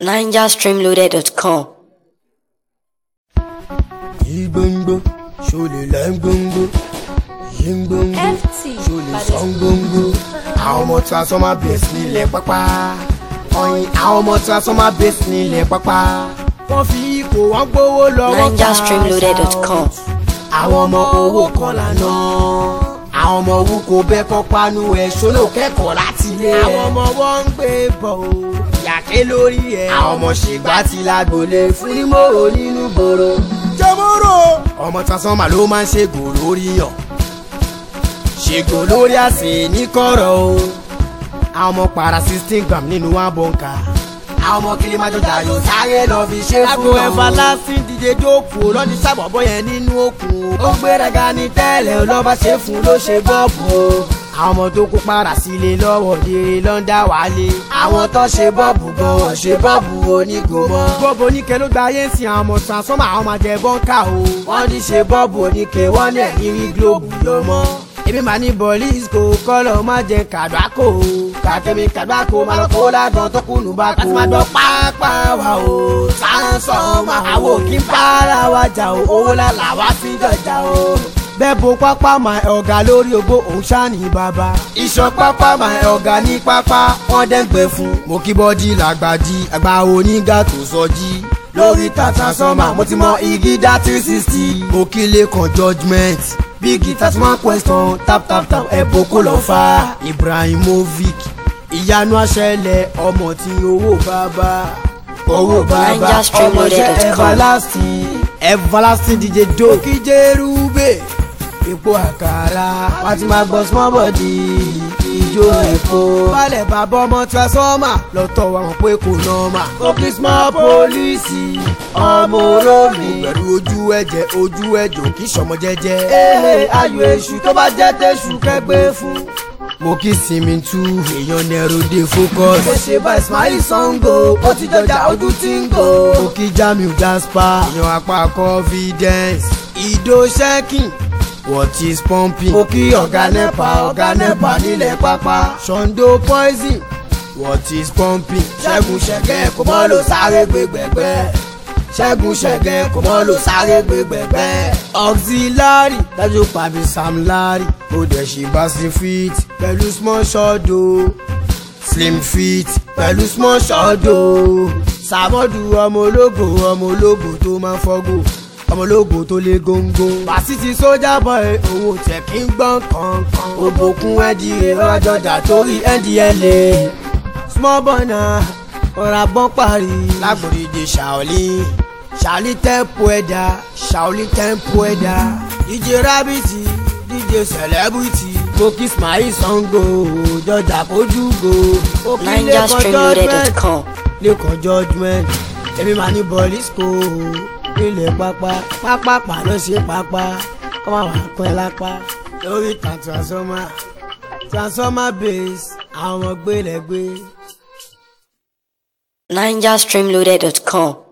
NigerStreamloaded.com. Igbongbo, ṣolè lẹ́ ń gbongbo. Yíngbongbo, FT ṣolè sọ ń gbongbo. Àwọn ọmọ transformer base nílẹ̀ pápá. Ọyin àwọn ọmọ transformer base nílẹ̀ pápá. Wọ́n fi ipò wọn gbówó lọ́wọ́ NigerStreamloaded.com. Àwọn ọmọ owó kan lànà. Àwọn ọmọ owó kò bẹ́ kọ́ panu ẹ̀ ṣólò kẹ́kọ̀ọ́ láti ilé. Àwọn ọmọ wọn ń gbé bọ̀ o. Yàké lórí ẹ̀. Àwọn ọmọ ṣègbà ti lágbolé fún nímòrò nínú gbòòrò. Jẹ́mọ́rò. Ọmọ transformer ló máa ń ṣègò lórí yàn. Ṣègò lórí àsè ní kọ̀rọ̀ o. Àwọn ọmọ para sixteen gram nínú abọ́ǹkà. Àwọn ọmọ kiri máa jọjà yóò sáré lọ fi ṣe fún Lágbo ẹ̀fà lásìn díje dóòkù lọ́ní sábọ̀bọ̀ yẹn nínú òkun. ó gbéraga ní tẹ́lẹ̀ lọ́ba ṣe fún ló ṣe bọ́ọ̀bù o. àwọn ọmọ tó kó para sílé lọ́wọ́ dèrè lọ́ńdà wálé. àwọn tó ṣe bọ́ọ̀bù gan wọ́n ṣe bọ́ọ̀bù onígò mọ́. Gbogbo oníkẹ́ ló gba ayé ń sin àwọn ọmọ transformer àwọn máa jẹ bọ́ńkà o. wọ́n ní ṣe bọ́ọ̀bù oníke wọ́n ní ẹ̀yìn rí gílóòbù ló mọ́. Èmi máa ní bọ̀lís kò kọ́lọ̀ má jẹ kàdúrákò. kàkẹ́mi kàdúràkó máa lọ kó ládùn tó kùnú bá kó. Láti máa gbọ́ pápá wa o. sáńsọ̀mà àwọn òkì ń para wa jà o owó lálà wá fi jọjà o. Bẹ́ẹ̀ bo pápá máa ọ̀gá lórí ogbó òun ṣáà ní bàbá. ìṣàn pápá máa ọ̀gá ní pápá wọ́n dẹ́gbẹ́ fún. mo kí bọ́dí làgbàdì àgbà onígà tó sọjí. lórí tata sọ́mà mo ti mọ igi dá three sixty. mo kí lẹ́kàn judgement. big guitar small question tap tap tap ẹ̀bùn kò lọ fa. ibrahimovic ìyanu àṣẹlẹ̀ ọmọ tí owó bàbá. owó bàbá ọmọọṣẹ́ NigerStreamloaded.com. everlasting everlasting dj doki jerube epo àkàrà wá ti máa gbọ́ small body ijó epo. Balẹ̀ bàbá ọmọ transformer lọ́tọ̀ wa mọ̀ pé kò nọ́ọ̀mà. Kókí small police ọmọ olómi. Pẹ̀lú ojú ẹ̀jẹ̀ ojú ẹ̀jọ̀ kì í ṣọmọ jẹ́jẹ́. Ee ayò èṣù tó bá jẹ́ tẹ̀sù kẹgbẹ́ fún. Mo kí sinmi tú èèyàn nẹ́rù dé focus. Ó ṣe bá Ismail Sango, ó ti jọjà ojú tí ń gò. Mo kí Jamiu Gaspar, èèyàn apá confidence. Ìdó ṣẹ́kìn. What is pumping? Mo kí ọ̀gá nẹ́pà ọ̀gá nẹ́pà nílẹ̀ pápá. Ṣọ̀ǹdó poison. What is pumping? Ṣẹ́gun ṣẹ̀gẹ́ kò mọ́ ló sáré gbégbẹ́gbẹ́. Ṣẹ́gun ṣẹ̀gẹ́ kò mọ́ ló sáré gbégbẹ́gbẹ́. Auxiliary dájú pàbí Sam Larry. Ó dẹ̀ ṣe bá sí fit pẹ̀lú small shot o. Slim fit pẹ̀lú small shot o. Sàmọ́dù ọmọ ológo ọmọ ológo tó máa ń fọ́gò ọmọ ológo tó lé góńgó. Fásitì sójà boy owó tẹ̀ kí ń gbọ́n kankan. Òbòkun ndla ọjọ́jà torí ndla. Small boy náà ọ̀rọ̀ àbọ̀n parí. Lágbòdìje Shaolin Shaolin tempo ẹ̀dá Shaolin tempo ẹ̀dá. DJ Rabbiti DJ Celebrity. Kókí Ismail Sango jọjà kojú go. Kókí Lẹ́kọ̀ọ́ judgement NigerStreamloaded.com. lẹ́kọ̀ọ́ judgement. Èmi máa ní bọ́ọ̀lìsíkò nílẹ̀ pápá pápá pàlọ́ ṣe pápá kọ́ máa wà pẹ́ lápá. Lórí ìtàn transformer transformer base àwọn ọmọ gbélé gbé. NigerStreamloaded.com.